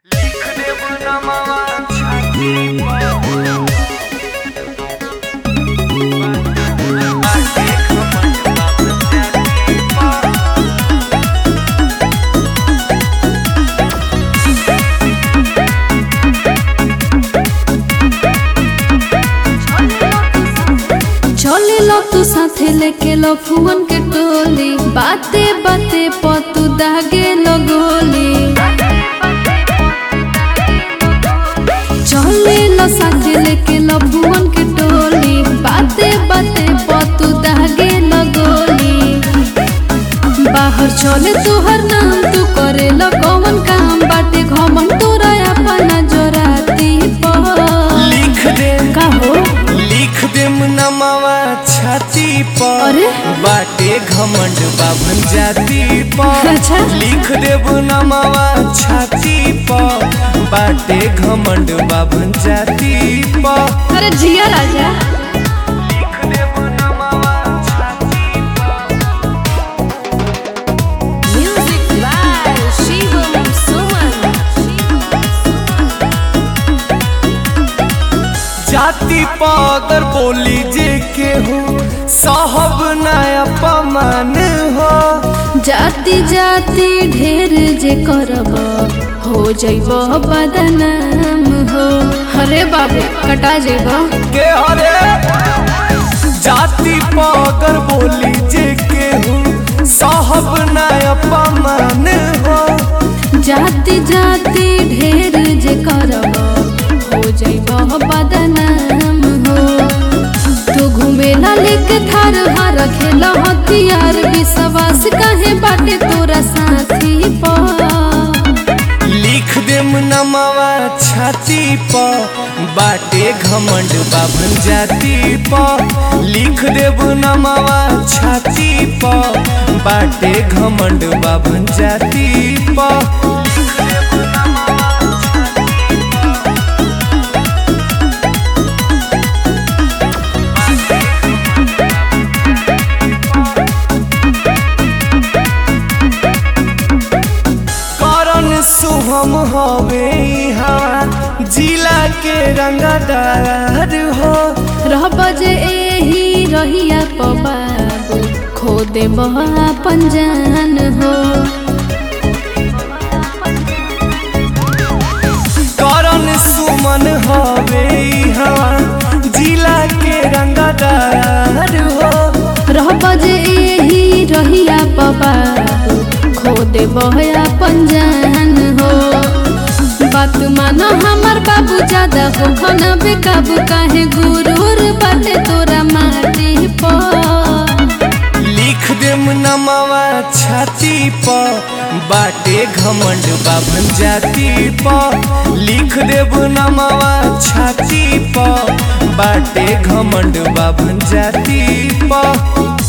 चले लो तू साथे लेके लो फुवन के टोली बाते बाते पतू दागे लो गोली चले लो साथे लेके लो फुवन के टोली बाते बाते पतू दागे लो गोली बाहर चले तुहर नाम तू करे लो कौन काम बाटे घमन तोरा अपना जोराती पर लिख दे का हो लिख दे नमावा छाती पर अरे? बाटे घमंड बाभन जाति पर अच्छा। लिख देब नमावा छाती पर बाटे घमंड बाभन जाति पर अरे जिया राजा लिख देब नमावा छाती Music by Shivam Suman. जाति पागर बोली जे के हो साहब नया पमान हो जाति जाति ढेर जे करब हो जैब बदनाम हो अरे बाबू कटा जेब के हरे जाति पागर बोली जे के हो साहब नया पमान हो जाति जाति ढेर जे करब हो जैब बदनाम हो तू घूमेला लेके थार हार खेला हथियार विश्वास काहे बाटे तोरा साथी पर लिख देम नमावा छाती पर बाटे घमंड बाभन जाति पर लिख देब नमावा छाती पर बाटे घमंड बाभन जाति पर करण शुभम हवे यहाँ जिला के रंगदार हो रह बजे एही रहिया पबाबू खो दे अपन जान हो करण सुमन हवे यहाँ जिला के रंगदार हो रह बजे एही रहिया पबाबू खो दे अपन जान हो बात मानो हमार बाबू ज्यादा हो खाना बेकाबू काहे गुरूर बाटे तोरा माटी पर लिख देम नमावा छाती पर बाटे घमंड बाभन जाति पर लिख देब नमावा छाती पर बाटे घमंड बाभन जाति पर